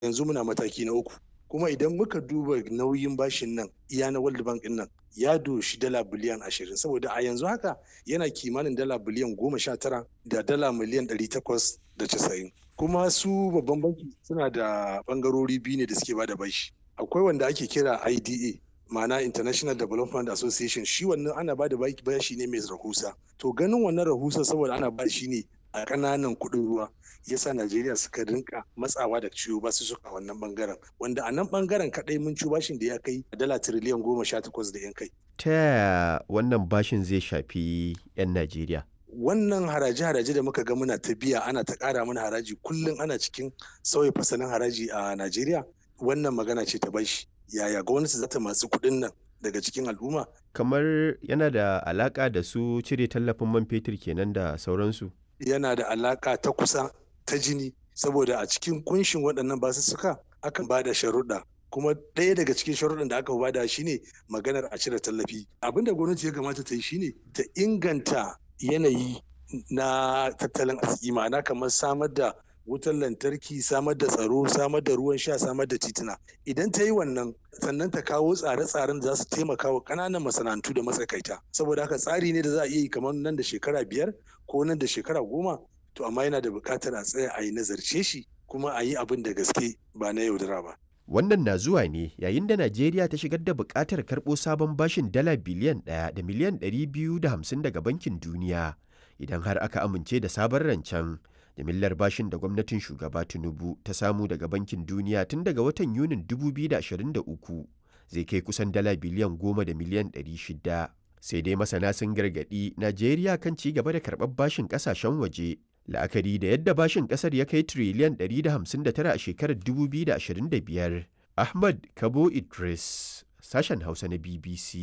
yanzu muna mataki na uku kuma idan muka duba nauyin bashin nan iya na world bank din nan ya doshi dala biliyan ashirin saboda a yanzu haka yana kimanin dala biliyan goma sha tara da dala miliyan ɗari takwas da casa'in kuma su babban banki suna da bangarori biyu ne da suke bada bashi akwai wanda ake kira ida ma'ana international development association shi wannan ana bada bashi ne mai rahusa to ganin wannan rahusa saboda ana ba shi ne a ƙananan kuɗin ruwa yasa Najeriya suka rinka matsawa da ciwo ba su suka wannan bangaren wanda a nan bangaren kaɗai mun ci bashin da ya kai dala tiriliyan goma sha takwas da yan kai. Ta yaya wannan bashin zai shafi 'yan Najeriya? Wannan haraje-haraje da muka ga muna ta biya ana ta ƙara mana haraji kullum ana cikin sauya fasalin haraji a Najeriya wannan magana ce ta bashi. Yaya gwamnati za ta masu kuɗin nan daga cikin al'umma? Kamar yana da alaƙa da su cire tallafin man fetur kenan da sauransu. Yana da alaƙa ta kusa ta jini saboda a cikin kunshin waɗannan basussuka akan ba da sharuɗa kuma ɗaya daga cikin sharuɗan da aka bada shine maganar a cire tallafi abin da gwamnati ya kamata ta yi shine ta inganta yanayi na tattalin arziki ma'ana kamar samar da wutar lantarki samar da tsaro samar da ruwan sha samar da tituna idan ta yi wannan sannan ta kawo tsare-tsaren da za su taimaka wa ƙananan masana'antu da matsakaita saboda haka tsari ne da za a iya yi kamar nan da shekara biyar ko nan da shekara goma to amma yana da buƙatar a tsaya a yi nazarce shi kuma a yi abin da gaske ba na yaudara ba. Wannan na zuwa ne yayin da Najeriya ta shigar da buƙatar karɓo sabon bashin dala biliyan ɗaya da miliyan ɗari biyu da hamsin daga Bankin Duniya idan har aka amince da sabon rancen. Jimillar bashin da gwamnatin shugaba Tinubu ta samu daga Bankin Duniya tun daga watan Yunin 2023 zai kai kusan dala biliyan goma da miliyan ɗari shida. Sai dai masana sun gargaɗi Najeriya kan ci gaba da karɓar bashin ƙasashen waje la'akari da yadda bashin kasar ya kai triliyan 159 a shekarar 2025 ahmad kabo idris sashen hausa na bbc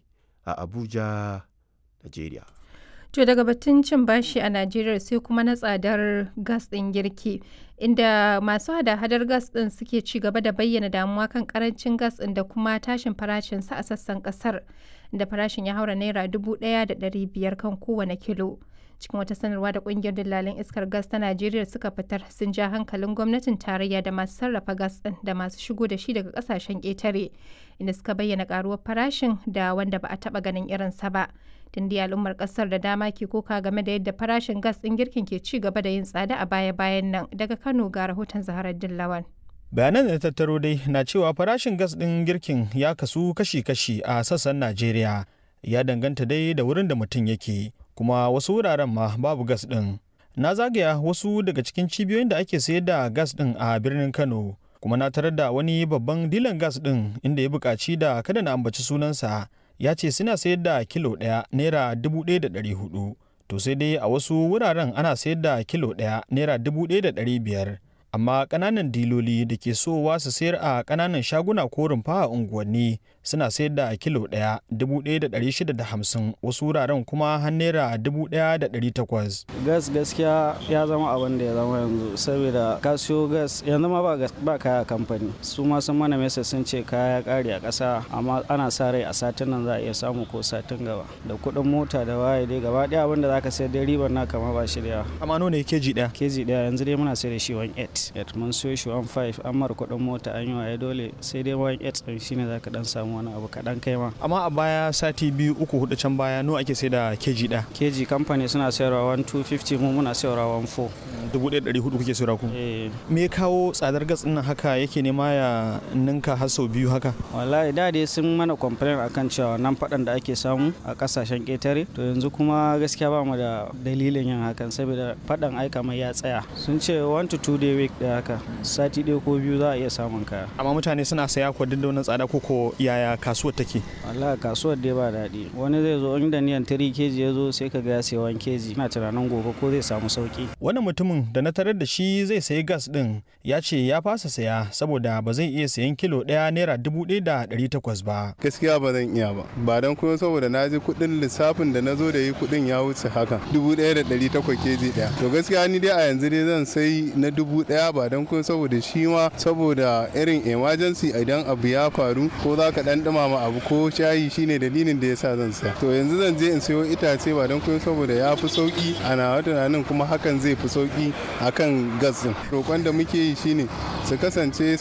a abuja nigeria To daga batun cin bashi a Najeriya sai kuma na tsadar gas ɗin girki, inda masu hada-hadar gas ɗin suke ci gaba da bayyana damuwa kan karancin gas ɗin da kuma tashin farashinsa a sassan ƙasar, da farashin ya haura naira dubu ɗaya da ɗari biyar kan kowane kilo. cikin wata sanarwa da kungiyar dillalin iskar gas ta najeriya suka fitar sun ja hankalin gwamnatin tarayya da masu sarrafa gas din da masu shigo da shi daga kasashen ƙetare inda suka bayyana karuwar farashin da wanda ba a taba ganin irinsa ba tun da al'ummar kasar da dama ke koka game da yadda farashin gas din girkin ke ci gaba da yin tsada a baya-bayan nan daga kano ga rahoton zaharar dillawan bayanan da tattaro dai na cewa farashin gas din girkin ya kasu kashi-kashi a sassan najeriya ya danganta dai da wurin da mutum yake kuma wasu wuraren ma babu gas ɗin. Na zagaya wasu daga cikin cibiyoyin da ake sayar da gas ɗin a birnin Kano, kuma na tarar da wani babban dilan gas ɗin inda ya buƙaci da kada na ambaci sunansa ya ce suna sayar da kilo ɗaya naira dubu ɗaya da ɗari hudu. To sai dai a wasu wuraren ana sayar da kilo ɗaya naira dubu ɗaya da ɗari biyar. Amma ƙananan diloli da ke sowa su sayar a ƙananan shaguna ko rumfa a unguwanni suna sayar da kilo ɗaya dubu ɗaya da ɗari shida da hamsin wasu wuraren kuma har naira dubu ɗaya da ɗari takwas. gas gaskiya ya zama abin da ya zama yanzu saboda ka siyo gas yanzu ma ba kaya kamfani su ma sun mana mesa sun ce kaya ƙare a ƙasa amma ana sa rai a satin nan za a iya samu ko satin gaba da kuɗin mota da waye dai gaba ɗaya abin da za ka sayar dai ribar na kama ba shi da yawa. amma nawa ne keji ɗaya. keji ɗaya yanzu dai muna sayar da shi 1.8 mun siyo shi 1.5 an mara kuɗin mota an yi waye dole sai dai 1.8 ɗin shine za ka ɗan samu wani abu kaɗan kai ma. Amma a baya sati biyu uku hudu can baya nawa ake sai da keji ɗaya? Keji kamfani suna sayarwa 1250 mu muna sayarwa 14. Dubu ɗaya ɗari hudu kuke sayarwa ku? Me ya kawo tsadar gas ɗin haka yake nema ya ninka har sau biyu haka? Wallahi da dai sun mana complain akan cewa nan faɗan da ake samu a ƙasashen ƙetare to yanzu kuma gaskiya ba mu da dalilin yin hakan saboda faɗan aika mai ya tsaya. Sun ce 1 to 2 day week da haka sati ɗaya ko biyu za a iya samun kaya. Amma mutane suna saya ko duk da wannan tsada ko ko yaya kasuwar take wallahi kasuwar dai ba daɗi wani zai zo inda niyan tiri keji ya zo sai ka ga ya sayi wani keji ina tunanin gobe ko zai samu sauki wannan mutumin da na tarar da shi zai sayi gas din ya ce ya fasa saya saboda ba zai iya sayan kilo ɗaya naira dubu ɗaya da ɗari takwas ba gaskiya ba zan iya ba ba don kuma saboda na ji kuɗin lissafin da na zo da yi kuɗin ya wuce haka dubu ɗaya da ɗari takwas keji ɗaya to gaskiya ni dai a yanzu dai zan sai na dubu ɗaya ba don kuma saboda shi ma saboda irin emergency idan abu ya faru ko za ka ɗan ɗumama abu ko shayi shine dalilin da yasa zan saya to yanzu zan je in sayo itace ba don kuma saboda ya fi sauki a nawa tunanin kuma hakan zai fi sauki akan gas din roƙon da muke yi shine su kasance